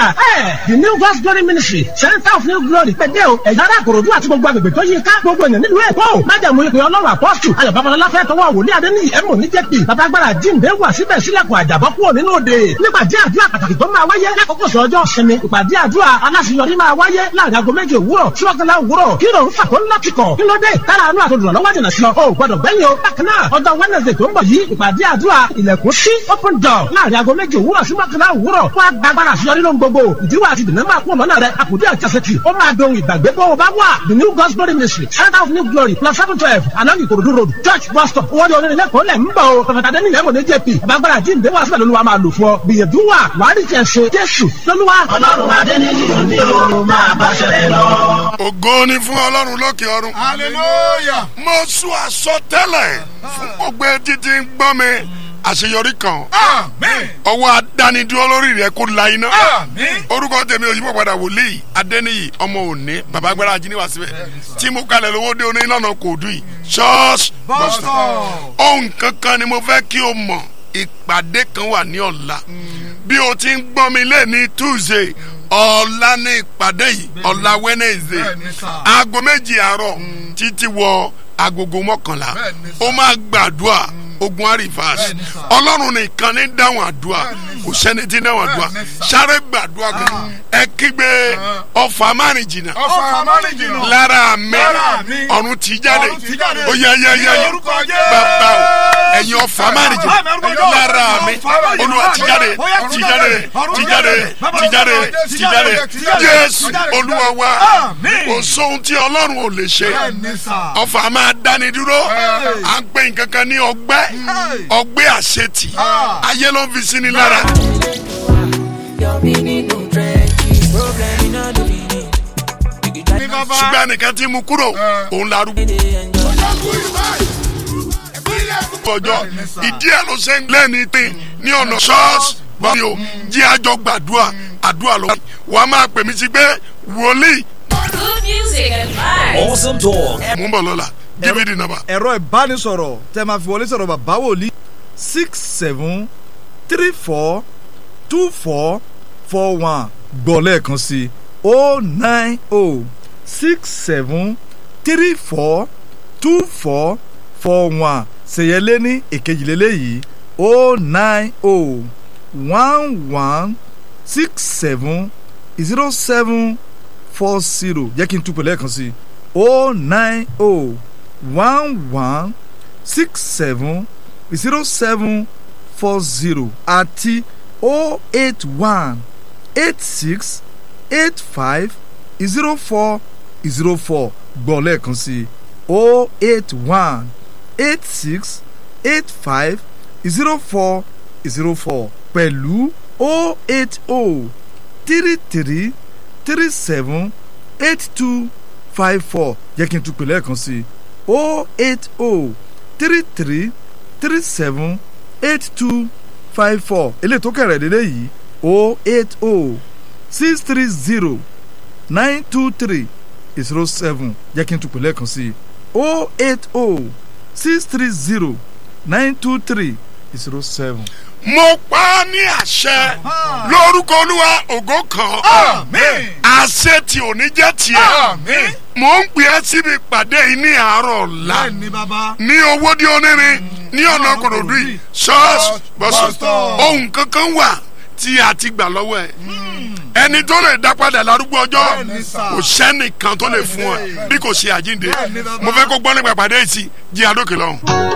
the new God's glory ministry center of new glory pẹ̀dẹ́ o ẹ̀yà ara àkòròdú àti gbogbo agbègbè tó yí ká gbogbo ènìyàn nílùú èkó májàmú ìpè ọlọ́run apọ́sù ayọ̀ babalọ́lá fẹ́ tọwọ́ wòlíì adéníyì ẹ̀mọ́ ní jẹ́pì babagbára jíǹde wà síbẹ̀ sílẹ̀kùn àjàbọ́ kúrò nínú òde nípàdé àdúrà pàtàkì tó máa wáyé lákòókò sọ ọjọ́ sinmi ìpàdé àdúrà aláṣeyọrí máa wáyé láàrin aago méje òwúrọ̀ sí ọ̀gánlá òwúrọ̀ kí ló ń fà kó ńlá ti kọ̀ kí ló dé tára àánú àtòdùrọ̀ lọ́wọ́ jìnà sí ọ o gbọdọ̀ gbẹ́yìn o bákan náà ọjọ́ wednesday tó ń bọ̀ yìí ìpàdé àdúrà ilẹ̀kùn sí open door láàrin aago méje òwúrọ̀ sí ọ̀gánlá òwúrọ̀ wá gbàgbára àṣeyọrí lóhun gbogbo ìdíwọ́ àti ìdènà máa kún lọ́nà rẹ̀ àkùdé àjàsẹ̀tì ó máa dohun ìgbàgbé bó o bá wà the new God's glory ministry center of new glory plus seven twelve along Ikorodu road church bus stop owó ní onílẹ̀ kó lẹ̀ ń bọ̀ o pàtàkì adé nílẹ̀ mọ̀ ní jp babagbára jíǹde wà síbẹ̀ lóluwà máa lò fún ọ gbìyànjú wà wàá rí tiẹ̀ ṣe jésù lóluwà. ọlọ́run adé níyì òní o máa bá ṣẹlẹ̀ lọ. ògo ni fún ọlọ́run lókè ọ̀run. hallelujah. mo sún àsọtẹ́lẹ̀ fún gbogbo etí tí ń gbọ́ mi àṣeyọrí kan amen. ọwọ́ adánidúró lórí rẹ̀ kó la iná. amen. orúkọ tèmi òyìnbó padà wòlíì adẹ́niyì ọmọ òní bàbá agbára ajínigbà síbẹ̀ tí mo kalẹ̀ lówó dé oní lọ́nà kò dùn yìí ṣọ́ọ̀ṣì bọ́sítọ̀. ohun kankan ni mo fẹ́ kí o mọ̀ ìpàdé kan wà ní ọ̀la bí o ti ń gbọ́ mi lé ní tuesday ọ̀la ní ìpàdé yìí ọ̀la wednesday Bẹ́ẹ̀ni sà. aago méjì àárọ̀ títí wọ agogo mọ́kànlá Bẹ́ẹ̀ni sà. ó máa gbàdúrà ogun arifas Bẹ́ẹ̀ni sà. ọlọ́run nìkan ní dáhùn àdúrà kò sẹ́ni tí dáhùn àdúrà Bẹ́ẹ̀ni sà. sáré gbàdúrà kan ẹ kígbe ọ̀fà márùn jìnnà ọ̀fà amánìjìnà. lára mi Lára mi. ọ̀run ti jáde Ọ̀run ti jáde. ó yẹ yẹ yẹ Ní yẹ orúkọ Jésù. bàbá o ẹ̀yin ọ̀fà márùn jìnnà Àmín, orúkọ Jésù. lára mi Ọ̀fà márùn-ún olúwa ti jáde Ó yá, ti jáde ọ̀run ti jáde Bàbá, ti jáde ti ti jáde jáde, ti jáde, jésù ti jáde. olúwa wa Àmín. kò sóhun tí ọlọ́run ò lè ṣe bẹ́ẹ̀ni sà. ọfà máa dáni dúró Hey. à ń pè nǹkan kan ní ọgbẹ́ Hey. ọgbẹ́ àṣetì Ah. ayé ló ń fi sí ni lára. Your meaning no trenches. Problem in all the meaning. You can ní try bàbá. ṣùgbọ́n ẹnìkan tí mu kúrò Eh. òun larúgbó to enjoy. ọjọ́ ìdí ẹ̀ ló ṣe ń lẹ́ni tí ní ọ̀nà ṣọ́ọ̀ṣì bọ́ọ̀lì o jí àjọ gbàdúrà àdúrà lọ. wàá máa pè mí sí pé wòlíì Good music and vibes. Awesome talk. mú bọ̀ lọ́la give me the number. ẹ̀rọ ìbánisọ̀rọ̀ tẹ́ máa fi wọlé sọ̀rọ̀ bàbá wòlíì six seven three four two four four one gbọ́ lẹ́ẹ̀kan sí o nine o six seven three four two four four one ṣèyẹlé ní èkejìlélẹ́yìí o nine o one one six seven zero seven four zero jẹ́ kí n tún pè lẹ́ẹ̀kan sí o nine o one one six seven zero seven four zero àti o eight one eight six eight five zero four zero four gbọ́ lẹ́ẹ̀kan sí o eight one eight six eight five zero four zero four pẹ̀lú o eight o three three three seven eight two five four jẹ́ kí n tún pè lẹ́ẹ̀kan sí o eight o three three three seven eight two five four eléyìí tó kẹ̀rẹ̀ lélẹ̀ yìí o eight o six three zero nine two three zero seven jẹ́ kí n tún pè lẹ́ẹ̀kan sí o eight o six three zero nine two three zero seven. mo pa á ní àṣẹ lórúkọ olúwa ògo kan amen. àṣẹ tí ò ní jẹ́ tiẹ̀ amen. mò ń pè é síbi ìpàdé yìí ní àárọ̀ ọ̀la bẹ́ẹ̀ni bàbá. ní owó dí onírin ní ọ̀nà kòròdú yìí ṣọ́ọ̀ṣì bọ́sọ̀ Bọ́sọ̀. ohun kankan wà tí a ti gbà lọ́wọ́ ẹ̀ ẹni tó lè dá padà lárúgbó ọjọ́ Bẹ́ẹ̀ni sà. kò sẹ́nìkan tó lè fún ọ bí kò ṣe àjíǹde Bẹ́ẹ̀ni bàbá. mo fẹ́ kó gbọ́ nípa ìpàdé yìí sí jí adókè lọ́hùn.